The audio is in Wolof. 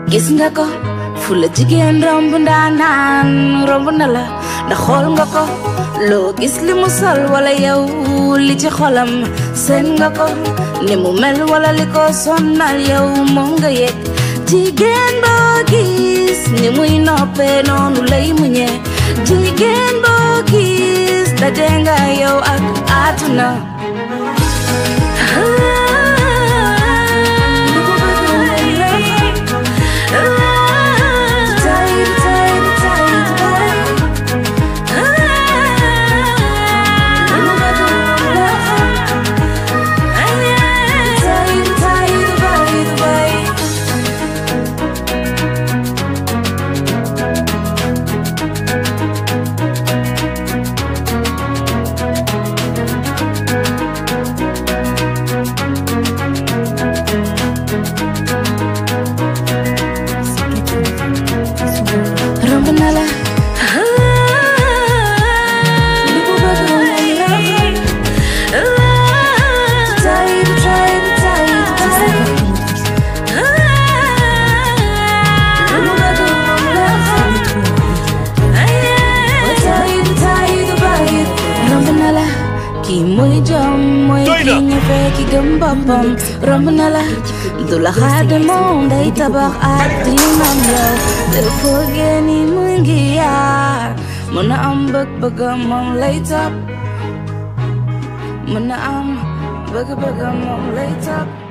gis nga ko fu la jigéen romb ndaanaan romb na la ndax xool nga ko loo gis li mu sol wala yow li ci xolam seen nga ko ni mu mel wala li ko sonnal yow moom nga yëg jigéen boo gis ni muy noppee noonu lay muñee jigéen boo gis daje nga yow ak àdduna romb na la lu mu bëgg moom la tay tay tay tay lu mu bëgg moom la tay tay tay romb na la kii mooy jom mooy Doy na. kii ñëfe ki gëm boppam romb na la du la xaade moom day tabax ak dinam yow te foogee ni mu ngi yaar mën na am bëgg-bëggam moom lay topp mën na am bëgg-bëggam moom lay topp